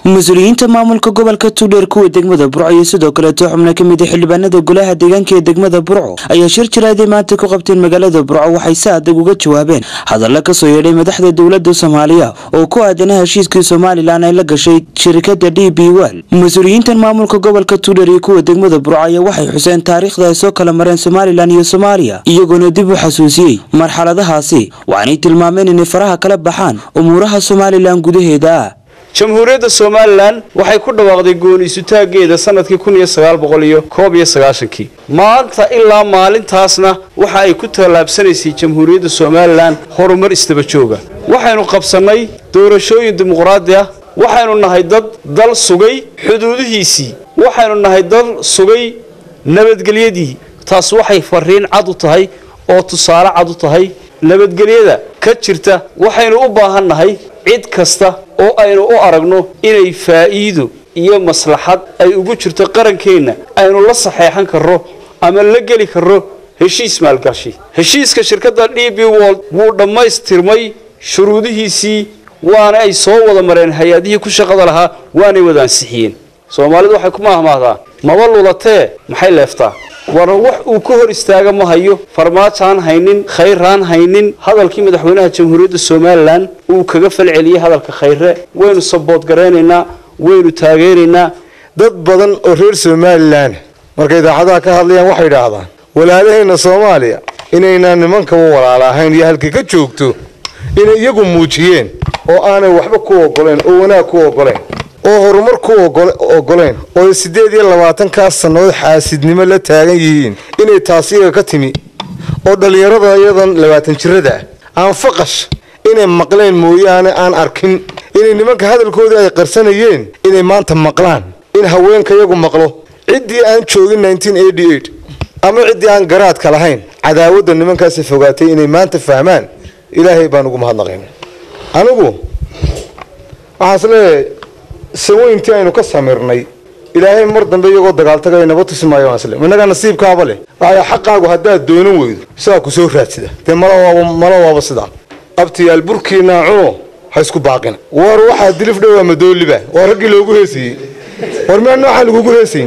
mas-uuliyiinta maamulka gobolka tuudheer kuwa degmada burco iyo sidoo kaleeto xubno ka mid a xildhibaanada golaha deegaanka ee degmada burco ayaa shir jiraaday maanta ku qabteen magaalada burco waxay si adag uga jawaabeen hadalla kasoo yeedhay madaxda dowlada soomaaliya oo ku aadana heshiiskii somalilan ay la gashay shirikada d b wel mas-uuliyiintan maamulka gobolka tuudheer iyo kuwa degmada burco ayaa waxay xuseen taariikhda ay soo kala mareen somalilan iyo soomaaliya iyagoona dib u xasuusiyey marxaladahaasi waxaanay tilmaameen inay faraha kala baxaan umuuraha somalilan gudaheeda ah jamhuuriyadda somalilan waxay ku dhawaaqday gooniisutaageeda sanadkii kun iyo sagaal boqol iyo koob iyo sagaashankii maanta ilaa maalintaasna waxa ay ku tallaabsanaysay jamhuuriyadda somalilan horumar isdaba jooga waxaynu qabsannay doorashooyin dimuqraadi ah waxaynu nahay dad dal sugay xuduudihiisii waxaynu nahay dal sugay nabadgelyadii taas waxay fariin cad u tahay oo tusaale cad u tahay nabadgelyada ka jirta waxaynu u baahan nahay cid kasta oo aynu u aragno inay faa'iido iyo maslaxad ay ugu jirto qarankeenna aynu la saxeexan karro ama la geli karro heshiis maalgashi heshiiska shirkadda d b wold wuu dhammaystirmay shuruudihiisii waana ay soo wada mareen hay-adihii ku shaqada lahaa waanay wada ansixiyeen soomaalidu waxay ku maahmaahdaa maba lulatee maxay leeftaa war wax uu ka hor istaaga ma hayo farmaajaan haynin khayraan haynin hadalkii madaxweynaha jamhuuriyadda somalilan uu kaga falceliyey hadalka khayre waynu sabood garaynaynaa waynu taageeraynaa dad badan oo reer somalilan markay idaacadaha ka hadlayaan waxay idhaahdaan walaalaheenna soomaaliya inaynaan nimankaba walaala ahayn iyo halkay ka joogto inay iyagu muujiyeen oo aanay waxba ku ogoleen oo wanaag ku ogoleen oo horumar ku ogoleen oo siddeed iyo labaatankaas sannadood xaasidnimo la taagan yihiin inay taasi iyaga ka timi oo dhallinyarada iyadan labaatan jirada ah aan faqash inay maqleen mooyaane aan arkin inay nimanka hadalkoodii ay qarsanayeen inay maanta maqlaan in haweenka iyagu maqlo ciddii aan joogin ama ciddii aan garaadka lahayn cadaawadda nimankaasi fogaatay inay maanta fahmaan ilaahay baan ugu mahadnaqayna anigu waxaas leeyahay saweyntii aynu ka samirnay ilaahay mar dambe iyagoo dagaaltagaya naba tusi maayo waasle innagaa nasiibkaaba leh waxay xaqaagu haddaad doonan weydo sidaa ku soo raadsida dee malawaaba mala waaba sidaa abtiyaal burkiinaa cuno ha isku baaqina war waxaa dilif dhowaa madooliba waa raggii loogu heesayey war miyaa noocaan lagugu heesayn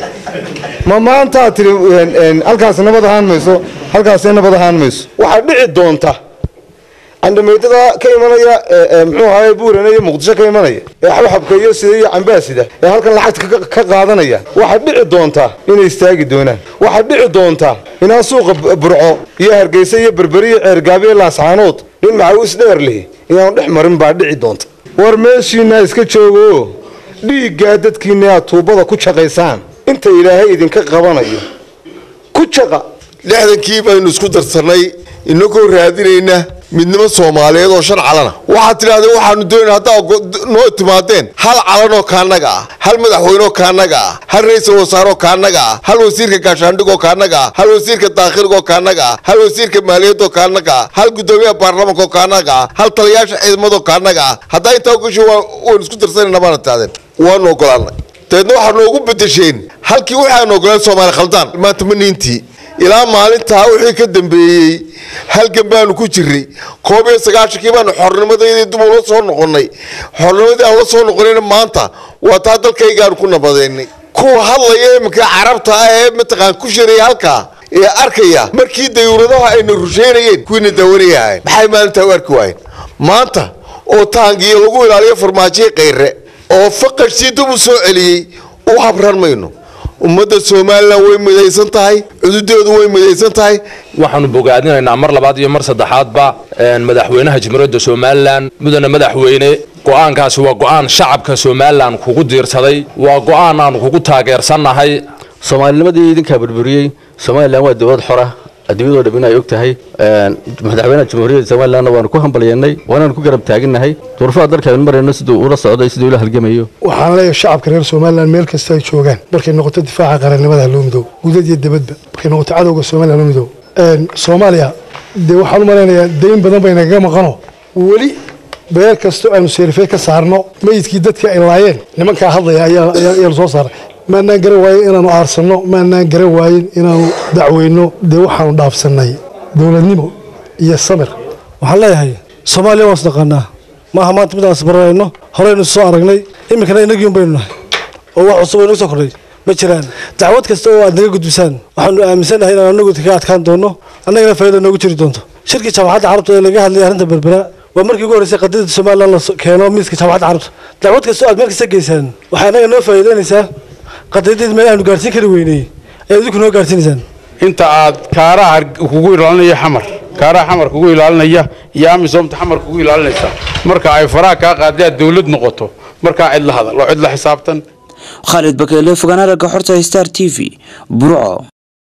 ma maantaad tiri halkaas nabad ahaan mayso halkaasee nabad ahaan mayso waxaa dhici doonta candhameydada ka imanaya mxuu ahaay buurane iyo muqdisho ka imanaya ee xabxabka iyo sida iyo cambaasida ee halkan lacagta ka qaadanaya waxaa dhici doontaa inay istaagi doonaan waxaa dhici doontaa inaan suuqa burco iyo hargeysa iyo berberi iyo ceergaabiyo laascaanood nin maxawis dheer lihi inaanu dhex marin baa dhici doonta war meeshiinaa iska joogo dhiiggaa dadkiina aad tuubada ku jaqaysaan inta ilaahay idinka qabanayo ku jaqa lixdankii baynu isku darsannay inagoo raadinayna midnimo soomaaliyeed oo shan calana waxaad tidhahdeen waxaanu doonayna haddaa noo timaadeen hal calanoo kaanaga ah hal madaxweynoo kaanaga ah hal ra-iisul wasaaroo kaanaga ah hal wasiirka gaashaandhigoo kaanaga ah hal wasiirka daakhilgoo kaanaga ah hal wasiirka maaliyadoo kaanaga ah hal gudoomiyaha baarlamaankaoo kaanaga ah hal taliyaasha ciidamadoo kaanaga ah haddaa intaa ugasho waynu isku darsanayna baana tidhahdeen waanu ogolaanay dabeedna waxaa noogu bedesheen halkii waxaanu ogolaan soomaali khaldaan maanta ma niintii ilaa maalintaa wixii ka dambeeyey halgan baanu ku jiray koob iyo sagaashankii baanu xornimadaydi dib ula soo noqonnay xornimadii aan la soo noqonayna maanta waa taa dalkaygaanu ku nabadeynay kuwa hadlaya iminka carabta ah ee mataqaan ku shiraya halkaa ee arkaya markii dayuuradaha ayna rusheynayeen kuwiina daawanayaahay maxay maalintaa u arki waayeen maanta oo taangiyo lagu ilaaliyo farmaajiya kayre oo faqashsii dib u soo celiyey u habran mayno ummadda somalilan way midaysan tahay cududeedu way midaysan tahay waxaanu bogaadinaynaa mar labaad iyo mar saddexaadba madaxweynaha jamhuuriyadda somalilan mudane madaxweyne go-aankaasi waa go-aan shacabka somalilan kugu diirsaday waa go-aan aanu kugu taageersannahay soomaalinimadii idinkaa burburiyey somalilan waa dowlad xora adduunyadoo dham in ay og tahay madaxweynaha jamhuuriyadda somalilanna waanu ku hambalyanay waanaanu ku garab taaginnahay durufaha dalkaanu marayno siduu ula socday siduu ula halgamayo waxaan leeyahay shacabka reer somalilan meel kasta ay joogaan markay noqoto difaaca qarannimada haloo midoob gudad iyo debadba markay noqoto cadowga somaliya haloo midoob soomaaliya dee waxaan u malaynayaa dayn badan bay nagaga maqano weli beel kastoo aanu seerifey ka saarno meyidkii dadkii ay laayeen nimankaa hadlaya ayaanu soo saaray maanaan garan waayen inaanu aarsanno maanaan garan waayen inaanu dacweyno dee waxaanu dhaafsannay dowladnimo iyo samir waxaan leeyahay soomaaliya waan isnaqaanaa maaha maanta midaan isbaranayno horeynu soo aragnay iminkana inagiun baynu nahay oo wax cusub oo inaga soo kordhay ma jiraan dacwad kasta oo aad naga gudbisaan waxaanu aaminsanahay inaan anagu kaga adkaan doono annagana faa'iida noogu jiri doonto shirkii jaamacadda carabta ee laga hadlayay arrinta berbera waa markii ugu horreysay qadiyada somaliland la keeno miiska jaamacadda carabta dacwad kasta oo aad meel kasta geysaan waxay annaga noo faa'iidaynaysaa qadiyadeed meel aanu gaarsiin kari weynay ayaad idinku noo gaarsiinaysaan inta aad kaaraha kugu ilaalinaya xamar kaaraha xamar kugu ilaalinaya iyo amisoomta xamar kugu ilaalinaysa marka ay faraha kaa qaadee aad dawlad noqoto markaa cid la hadal oo cid la xisaabtan khaalid bakeele fogaan aragga xorta star t v burco